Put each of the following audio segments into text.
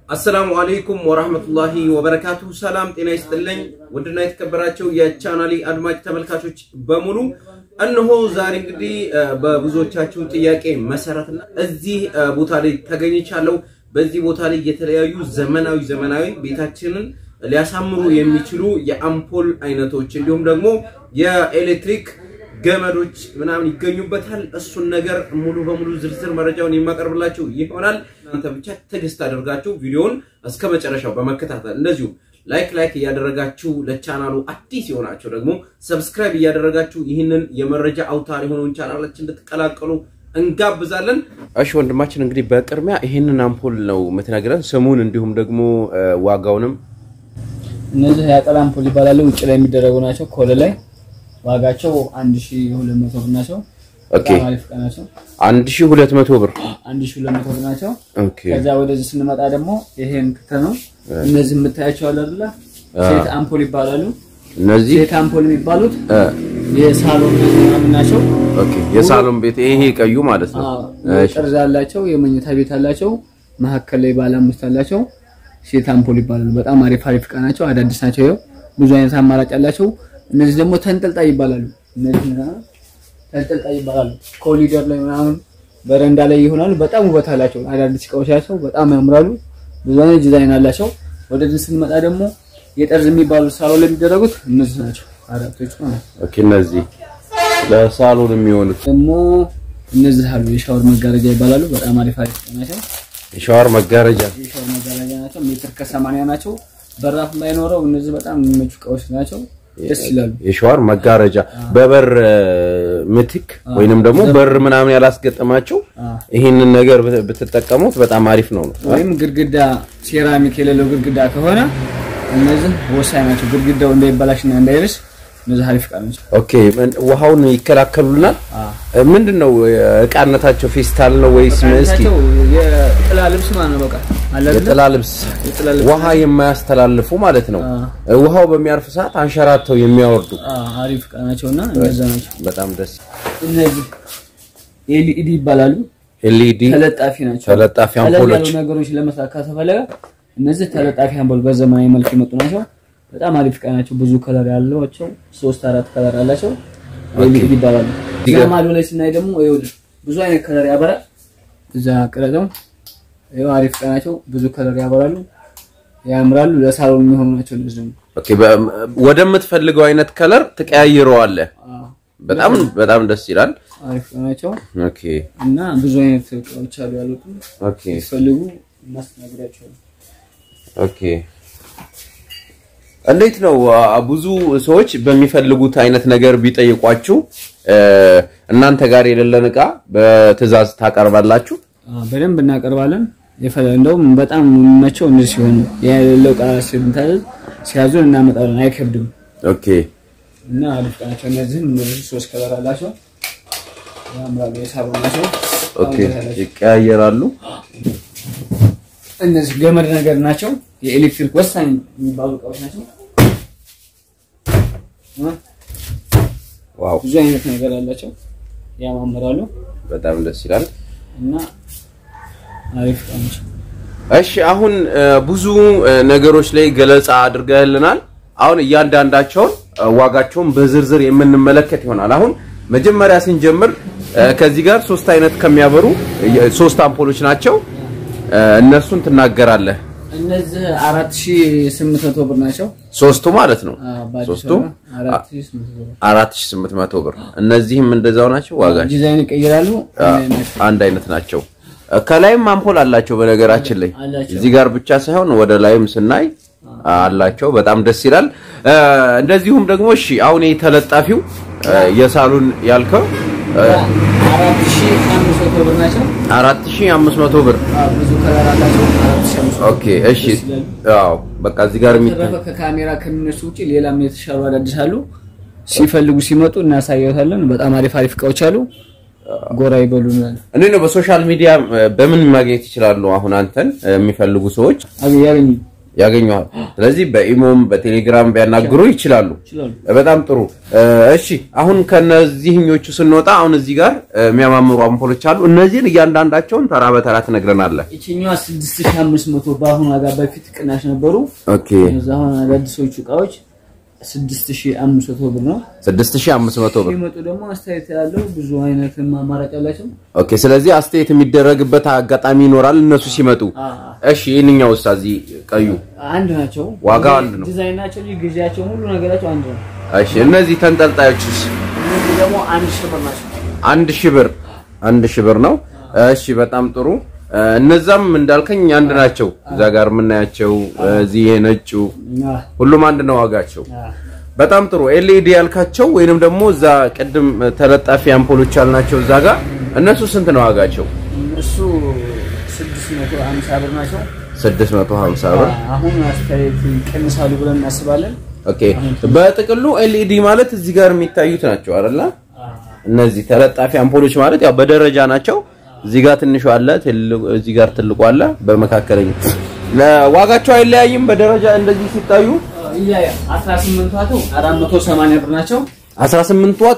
አሰላሙ አለይኩም ወራህመቱላሂ ወበረካቱ። ሰላም ጤና ይስጥልኝ። ውድና የተከበራቸው የቻናሌ አድማጭ ተመልካቾች በሙሉ እነሆ ዛሬ እንግዲህ በብዙዎቻችሁ ጥያቄ መሰረትና እዚህ ቦታ ላይ ተገኝቻለሁ። በዚህ ቦታ ላይ የተለያዩ ዘመናዊ ዘመናዊ ቤታችንን ሊያሳምሩ የሚችሉ የአምፖል አይነቶች እንዲሁም ደግሞ የኤሌክትሪክ ገመዶች ምናምን ይገኙበታል። እሱን ነገር ሙሉ በሙሉ ዝርዝር መረጃውን የማቀርብላችሁ ይሆናል። እናንተ ብቻ ትዕግስት አድርጋችሁ ቪዲዮውን እስከ መጨረሻው በመከታተል እንደዚሁ ላይክ ላይክ እያደረጋችሁ ለቻናሉ አዲስ የሆናችሁ ደግሞ ሰብስክራይብ እያደረጋችሁ ይህንን የመረጃ አውታር የሆነውን ቻናላችን እንድትቀላቀሉ እንጋብዛለን። እሺ ወንድማችን እንግዲህ በቅድሚያ ይህንን አምፖል ነው የምትነግረን ስሙን እንዲሁም ደግሞ ዋጋውንም እነዚህ ያጠላ አምፖል ይባላሉ። ውጭ ላይ የሚደረጉ ናቸው። ኮለ ላይ ዋጋቸው 1200 ብር ናቸው። ኦኬ በጣም አሪፍ እቃ ናቸው። 1200 ብር 1200 ብር ናቸው። ኦኬ ከዛ ወደዚህ ስንመጣ ደግሞ ይሄን ክተ ነው። እነዚህ የምታያቸው አለ አይደለ? ሴት አምፖል ይባላሉ። እነዚህ ሴት አምፖል የሚባሉት እ፣ የሳሎን ምናምን ናቸው። ኦኬ የሳሎን ቤት ይሄ ቀዩ ማለት ነው። አዎ፣ ጠርዝ አላቸው። የመኝታ ቤት አላቸው። መሀከል ላይ ባለ አምስት አላቸው። ሴት አምፖል ይባላሉ። በጣም አሪፍ አሪፍ እቃ ናቸው። አዳዲስ ናቸው። ይኸው ብዙ አይነት አማራጭ አላቸው። እነዚህ ደግሞ ተንጠልጣይ ይባላሉ። እነዚህ ምናምን ተንጠልጣይ ይባላሉ። ኮሊደር ላይ ምናምን በረንዳ ላይ ይሆናሉ። በጣም ውበት አላቸው። አዳዲስ እቃዎች ናቸው። በጣም ያምራሉ። ብዙ አይነት ዲዛይን አላቸው። ወደዚህ ስንመጣ ደግሞ የጠርዝ የሚባሉ ሳሎን ላይ የሚደረጉት እነዚህ ናቸው። አራቶቹ ማለት ነው። ኦኬ እነዚህ ለሳሎን የሚሆኑት ደግሞ እነዚህ አሉ። የሻወር መጋረጃ ይባላሉ። በጣም አሪፍ አሪፍ እቃ ናቸው። የሻወር መጋረጃ የሻወር መጋረጃ ናቸው። ሜትር ከሰማንያ ናቸው። በራፍ ባይኖረው እነዚህ በጣም የሚመቹ እቃዎች ናቸው። ደስ ይላሉ። የሻወር መጋረጃ በበር እ፣ ምትክ ወይንም ደግሞ በር ምናምን ያላስገጠማቸው ይህንን ነገር ብት- ብትጠቀሙት በጣም አሪፍ ነው ነው። ወይም ግድግዳ ሴራሚክ የሌለው ግድግዳ ከሆነ እነዚህ ወሳኝ ናቸው። ግድግዳው እንዳይበላሽና እንዳይርስ እነዚህ አሪፍ እቃ ናቸው። ኦኬ ምን- ውሃውን ይከላከሉልናል። እ፣ ምንድን ነው እቃነታቸው? ፌስታል ነው ወይስ እስኪ ናቸው የጥላ ልብስ ማለት ነው። በቃ አለ አይደለ? የጥላ ልብስ የጥላ ልብስ ውሃ የማያስተላልፉ ማለት ነው። አ። እ፣ ውሃው በሚያርፍ ሰዓት አንሸራተው የሚያወርዱ አ፣ አሪፍ እቃ ናቸውና እነዛ ናቸው። በጣም ደስ እነዚህ ኤልኢዲ ይባላሉ። ኤልኢዲ ተለጣፊ ናቸው። ተለጣፊ ቀለል አምፖሎች ያሉ ነገሮች ለመስራት ከተፈለገ እነዚህ ተለጣፊ አምፖል በዘመናዊ መልክ የመጡ ናቸው። በጣም አሪፍ እቃ ናቸው። ብዙ ከለር ያላቸው ሶስት አራት ከለር አላቸው። ኤልኢዲ ይባላሉ። እዛ ማዶ ላይ ስናይ ደግሞ ይኸውልህ ብዙ አይነት ከለር ያበራል። እዛ ቅረጸው ይኸው አሪፍ እቃ ናቸው። ብዙ ከለር ያበራሉ፣ ያምራሉ። ለሳሎን የሚሆኑ ናቸው። እነዚህ ደግሞ ኦኬ በ- ወደምትፈልገው አይነት ከለር ትቀያይረዋለህ። አ፣ በጣም በጣም ደስ ይላል። አሪፍ እቃ ናቸው ኦኬ እና ብዙ አይነት እቃዎች አሉ ያሉት ኦኬ ሲፈልጉ እናስተናግዳቸዋለን። ኦኬ እንዴት ነው አ- ብዙ ሰዎች በሚፈልጉት አይነት ነገር ቢጠይቋችሁ እ፣ እናንተ ጋር የሌለን እቃ በትዕዛዝ ታቀርባላችሁ? አዎ፣ በደንብ እናቀርባለን። የፈለ እንደውም በጣም የሚመቸው እንደዚህ ሲሆን የሌለው እቃ ስንታዘዝ ሲያዙን እናመጣለን። አይከብድም ኦኬ እና አሪፍ እቃ ናቸው። እነዚህም እነዚህ ሶስት ከለር አላቸው፣ ያምራሉ። የሳሎን ናቸው። ኦኬ ይቀያየራሉ። እነዚህ ገመድ ነገር ናቸው። የኤሌክትሪክ ወሳኝ የሚባሉ እቃዎች ናቸው። እ? ዋው ብዙ አይነት ነገር አላቸው፣ ያማምራሉ በጣም ደስ ይላል። እና አሪፍ እቃ ናቸው። እሺ አሁን እ፣ ብዙ እ፣ ነገሮች ላይ ገለጻ አድርገህልናል። አሁን እያንዳንዳቸውን እ፣ ዋጋቸውን በዝርዝር የምንመለከት ይሆናል። አሁን መጀመሪያ ስንጀምር እ፣ ከዚህ ጋር ሶስት አይነት ከሚያበሩ እ፣ ሶስት አምፖሎች ናቸው። እ፣ እነሱን ትናገራለህ። እነዚህ አራት ሺህ ስምንት መቶ ብር ናቸው። ሶስቱ ማለት ነው። አዎ፣ በአዲስ ሶስቱ አበባ አራት ሺህ ስምንት መቶ ብር 4800 ብር። እነዚህም እንደዛው ናቸው ዋጋቸው ዲዛይን ይቀይራሉ። አንድ አይነት ናቸው። ከላይም አምፖል አላቸው። በነገራችን ላይ አላቸው። እዚህ ጋር ብቻ ሳይሆን ወደ ላይም ስናይ አላቸው። በጣም ደስ ይላል። እ፣ እንደዚሁም ደግሞ እሺ አሁን ይሄ ተለጣፊው እ፣ የሳሎን ያልከው እ፣ አራት ሺህ አምስት መቶ ብር ናቸው። 4500 ብር። አዎ፣ ብዙ ከለር አላቸው። አራት ሺህ አምስት መቶ ኦኬ እሺ። አዎ በቃ እዚህ ጋር የሚታይ ተረፈ ከካሜራ ከሚነሱ ውጭ ሌላም የተሻሉ አዳዲስ አሉ። ሲፈልጉ ሲመጡ እናሳየታለን። በጣም አሪፍ አሪፍ እቃዎች አሉ። ጎራ ይበሉናል። እንዴት ነው በሶሻል ሚዲያ እ፣ በምን ማግኘት ይችላሉ? አሁን አንተን እ፣ የሚፈልጉ ሰዎች አገ ያገኙ ያገኘዋል። ስለዚህ በኢሞም በቴሌግራም ቢያናግሩ ይችላሉ። ይችላሉ። በጣም ጥሩ። እሺ አሁን ከነዚህኞቹ ስንወጣ አሁን እዚህ ጋር የሚያማምሩ አምፖሎች አሉ። እነዚህን እያንዳንዳቸውን ተራ በተራ ትነግረናለህ። ይችኛዋ 6500 በአሁኑ ዋጋ በፊት ቅናሽ ነበሩ። ኦኬ እዛ አሁን አዳዲሶቹ እቃዎች 6500 ብር ነው። 6500 ብር። ሲመጡ ደግሞ አስተያየት ያለው ብዙ አይነት አማራጭ አላቸው። ኦኬ ስለዚህ አስተያየት የሚደረግበት አጋጣሚ ይኖራል እነሱ ሲመጡ። እሺ ይህንኛው ውስጥ እዚህ ቀዩ አንድ ናቸው። ዋጋው አንድ ነው። ዲዛይን ናቸው እንጂ ጊዜያቸው ሁሉ ነገራቸው አንድ ነው። እሺ እነዚህ ተንጠልጣዮችስ እነዚህ ደግሞ አንድ ሺህ ብር ናቸው። አንድ ሺህ ብር አንድ ሺህ ብር ነው። እሺ በጣም ጥሩ። እነዛም እንዳልከኝ አንድ ናቸው። እዛ ጋር የምናያቸው እዚህ የነጩ አዎ፣ ሁሉም አንድ ነው ዋጋቸው። አዎ። በጣም ጥሩ። ኤልኢዲ ያልካቸው ወይንም ደግሞ እዛ ቅድም ተለጣፊ አምፖሎች ያልናቸው እዛ ጋር እነሱ ስንት ነው ዋጋቸው? እሱ 650 ብር ናቸው። 650 ብር። አሁን አስተያየት ይቀንሳሉ ብለን እናስባለን። ኦኬ። በጥቅሉ ኤልኢዲ ማለት እዚህ ጋር የሚታዩት ናቸው አይደለ? እነዚህ ተለጣፊ አምፖሎች ማለት ያው በደረጃ ናቸው። እዚህ ጋር ትንሹ አለ፣ ትልቁ- እዚህ ጋር ትልቁ አለ፣ በመካከለኛ ዋጋቸው አይለያይም። በደረጃ እንደዚህ ሲታዩ ይለያያ 18 ዋቱ 480 ብር ናቸው። 18 ዋት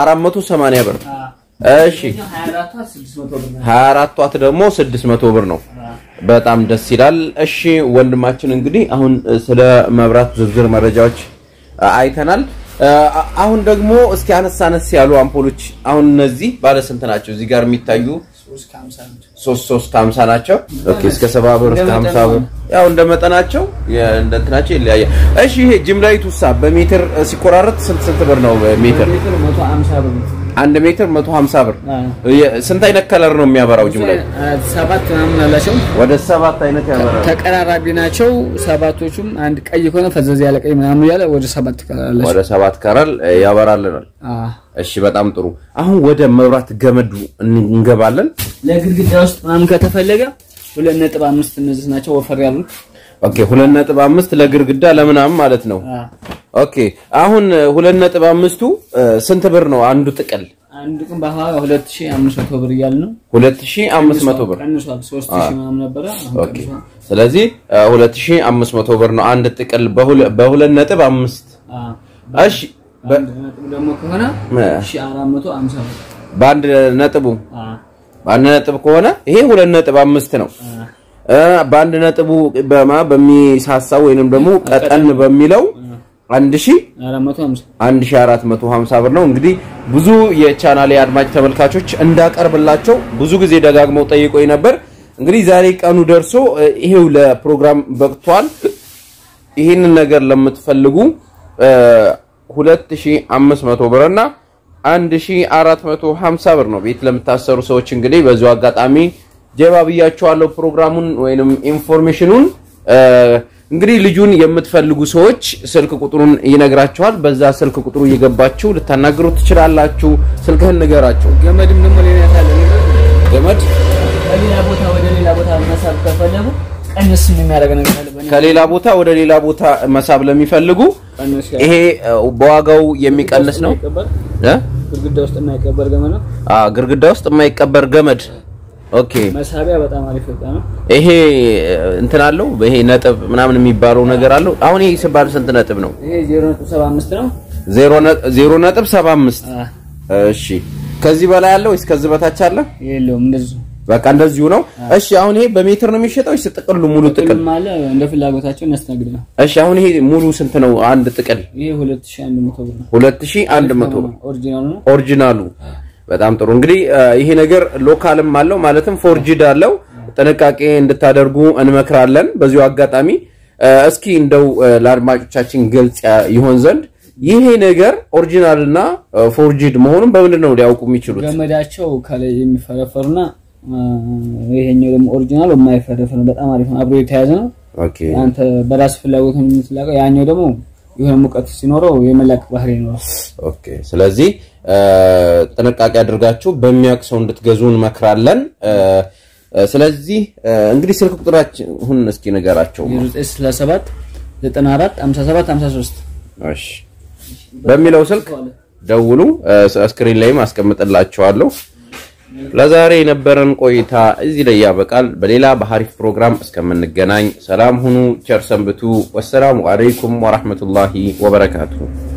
480 ብር። እሺ 24 ዋት 600 ብር ናቸው። 24 ዋት ደግሞ 600 ብር ነው። በጣም ደስ ይላል። እሺ ወንድማችን እንግዲህ አሁን ስለ መብራት ዝርዝር መረጃዎች አ- አይተናል። አ- አሁን ደግሞ እስኪ አነስ አነስ ያሉ አምፖሎች አሁን እነዚህ ባለ ስንት ናቸው? እዚህ ጋር የሚታዩ 350 ናቸው። ሶስት ሶስት ከሀምሳ ናቸው። ኦኬ እስከ ሰባ ብር እስከ እንደ ሀምሳ መጠኑ ብር ያው እንደ መጠናቸው የ- እንደ እንትናቸው ይለያያል። እሺ ይሄ ጅምላዊቱ ሳ በሜትር ሲቆራረጥ ስንት ስንት ብር ነው? ሜትር ሜትር 150 ብር ነው። አንድ ሜትር 150 ብር። አዎ። የ- ስንት አይነት ከለር ነው የሚያበራው ጅምላዊ? ሰባት ምናምን አላቸው። ወደ ሰባት አይነት ያበራል። ተቀራራቢ ናቸው ሰባቶቹም። አንድ ቀይ ከሆነ ፈዘዝ ያለ ቀይ ምናምን እያለ ወደ ሰባት ትቀራላቸው። ወደ ሰባት ከረል ያበራልናል። እሺ በጣም ጥሩ። አሁን ወደ መብራት ገመዱ እንገባለን። ለግድግዳ ውስጥ ምናምን ከተፈለገ ሁለት ነጥብ አምስት እነዚህ ናቸው ወፈር ያሉት። ኦኬ ሁለት ነጥብ አምስት ለግርግዳ ለምናምን ማለት ነው። ኦኬ አሁን ሁለት ነጥብ አምስቱ እ፣ ስንት ብር ነው አንዱ ጥቅል? አንድ ቀን በኋላ ሁለት ሺህ አምስት መቶ ብር እያለ ነው 2500 ብር። ቀንሷል። ሶስት ሺህ ምናምን ነበረ አሁን ኦኬ ቀንሷል። ስለዚህ እ፣ 2500 ብር ነው አንድ ጥቅል በሁለ- በሁለት ነጥብ አምስት አዎ። እሺ በ- አንድ ነጥብ ደግሞ ከሆነ እ፣ ሺህ አራት መቶ አምሳ ብር። በአንድ ነጥቡ አዎ። በአንድ ነጥብ ከሆነ ይሄ ሁለት ነጥብ አምስት ነው። አዎ። እ፣ በአንድ ነጥቡ በማ በሚሳሳው ወይንም ደግሞ ቀጠን በሚለው አንድ ሺህ አራት መቶ አምሳ 1450 ብር ነው። እንግዲህ ብዙ የቻናሌ አድማጭ ተመልካቾች እንዳቀርብላቸው ብዙ ጊዜ ደጋግመው ጠይቆኝ ነበር። እንግዲህ ዛሬ ቀኑ ደርሶ እ፣ ይሄው ለፕሮግራም በቅቷል። ይህንን ነገር ለምትፈልጉ እ፣ 2500 ብር እና 1450 ብር ነው ቤት ለምታሰሩ ሰዎች እንግዲህ በዚሁ አጋጣሚ ጀባ ብያቸዋለሁ ፕሮግራሙን ወይንም ኢንፎርሜሽኑን እ፣ እንግዲህ ልጁን የምትፈልጉ ሰዎች ስልክ ቁጥሩን ይነግራቸዋል። በዛ ስልክ ቁጥሩ እየገባችሁ ልታናግሩ ትችላላችሁ። ስልክህን ንገራቸው። ገመድም ደግሞ ሌላ ያለ ገመድ ከሌላ ቦታ ወደ ሌላ ቦታ መሳብ ከፈለጉ ቀንስ የሚያደርግ ነገር አለ። በእኔ ከሌላ ቦታ ወደ ሌላ ቦታ መሳብ ለሚፈልጉ ቀንስ ያለ ይሄ እ፣ በዋጋው የሚቀንስ ነው የማይቀበር እ? ግድግዳ ውስጥ የማይቀበር ገመድ ነው። አ ግድግዳ ውስጥ የማይቀበር ገመድ። ኦኬ መሳቢያ በጣም አሪፍ እቃ ነው። ይሄ እ፣ እንትን አለው ይሄ ነጥብ ምናምን የሚባለው ነገር አለው። አሁን ይሄ ሲባል ስንት ነጥብ ነው? ይሄ 0.75 ነው። ዜሮ ነ- ዜሮ ነጥብ ሰባ አምስት አ እሺ ከዚህ በላይ አለ ወይስ ከዚህ በታች አለ? የለውም እንደዚህ በቃ እንደዚሁ ነው። እሺ አሁን ይሄ በሜትር ነው የሚሸጠው ወይስ ጥቅሉ ሙሉ ጥቅል? ጥቅል አለ እንደ ፍላጎታቸው እናስተናግድ ነው። እሺ አሁን ይሄ ሙሉ ስንት ነው? አንድ ጥቅል ይሄ 2100 ብር ነው። 2100 ብር ኦሪጂናል ነው። ኦሪጂናሉ። በጣም ጥሩ እንግዲህ እ፣ ይሄ ነገር ሎካልም አለው ማለትም ፎርጂድ አለው። ጥንቃቄ እንድታደርጉ እንመክራለን። በዚሁ አጋጣሚ እ፣ እስኪ እንደው እ፣ ለአድማጮቻችን ግልጽ ያ- ይሆን ዘንድ ይሄ ነገር ኦሪጂናል እና እ፣ ፎርጂድ መሆኑን በምንድን ነው ሊያውቁ የሚችሉት? ገመዳቸው ከላይ የሚፈረፈሩና አ፣ ይሄኛው ደግሞ ኦሪጂናል የማይፈረፈር ነው። በጣም አሪፍ ነው። አብሮ የተያዘ ነው። ኦኬ አንተ በራስ ፍላጎት ነው የምትላቀው። ያኛው ደግሞ የሆነ ሙቀት ሲኖረው የመላቅ ባህሪ ይኖረው። ኦኬ ስለዚህ እ፣ ጥንቃቄ አድርጋችሁ በሚያውቅ ሰው እንድትገዙ እንመክራለን። እ፣ እ፣ ስለዚህ እ፣ እንግዲህ ስልክ ቁጥራችን ሁን እስኪ ንገራቸው። 0967 94 57 53 እሺ በሚለው ስልክ ደውሉ። እ፣ ስክሪን ላይም አስቀምጥላችኋለሁ። ለዛሬ የነበረን ቆይታ እዚህ ላይ ያበቃል። በሌላ በሀሪፍ ፕሮግራም እስከምንገናኝ ሰላም ሁኑ፣ ቸር ሰንብቱ። ወሰላሙ አለይኩም ወራህመቱላሂ ወበረካቱሁ።